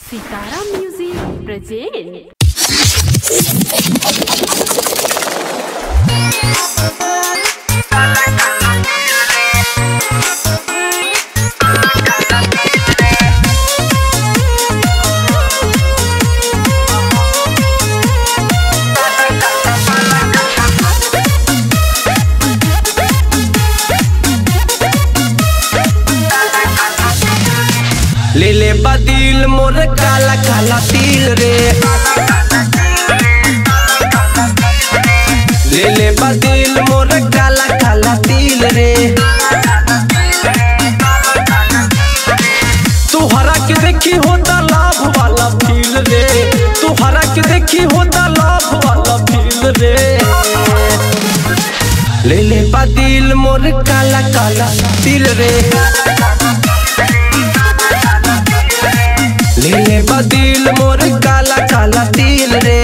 सितारा music present ले ले बदिल मोर काला काला तिल रे ले ले बदिल मोर काला काला तिल रे तुहरा के देखी होता लाभ वाला फील रे तुहरा के देखी होता लाभ वाला फील रे ले ले बदिल मोर काला काला तिल रे ले ले बदिल मोर काला काला तिल रे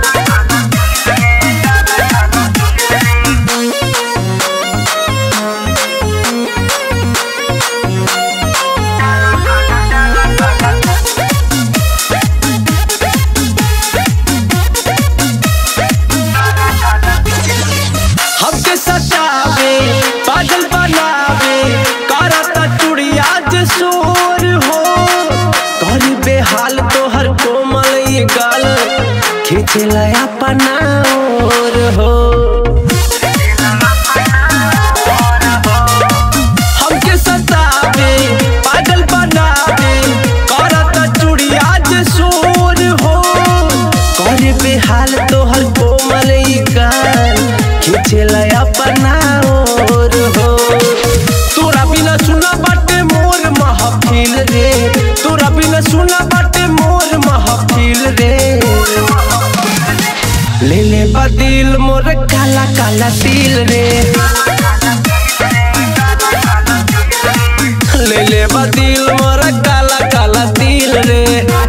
हमके सतावे पागल बनावे करता चुड़िया जे शोर हो कर बेहाल तोहर कोमल ये गाल खींचला अपना और हो हमके सतावे पागल बनावे करता चुड़िया जे शोर हो कर बेहाल तोहर कोमल ये गाल खींचला अपना और हो तोरा बिना सुना बाटे मोर महफिल रे तोरा बिना सुना बाटे मोर महफिल रे ले ले बदिल मोर काला काला तिल रे ले ले बदिल मोर काला काला तिल रे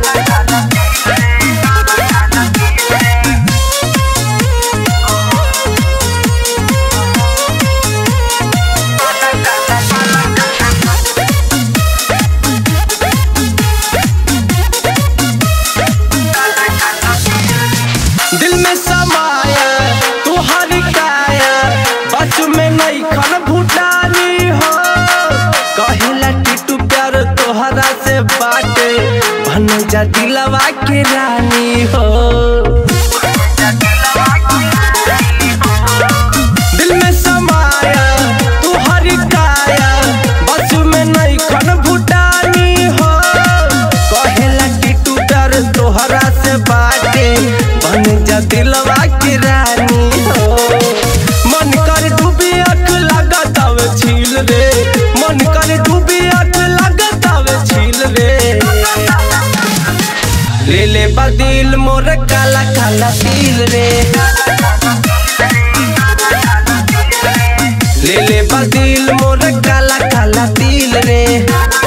दिल में समाया तुहारी काया बच में नहीं खन भूटानी हो कहिला टिटू प्यार तोहरा से बाटे बन जा दिलवा के रानी हो दिल में समाया तुहारी काया बस में नहीं खन भूटानी हो कहेला टिटू प्यार तोहरा से बाटे बन जा दिलवा की रानी हो मन कर डूबी अख लागत आवे छील रे मन कर डूबी अख लागत आवे छील रे ले ले बदिल मोर काला काला तिल रे ले ले बदिल मोर काला काला तिल रे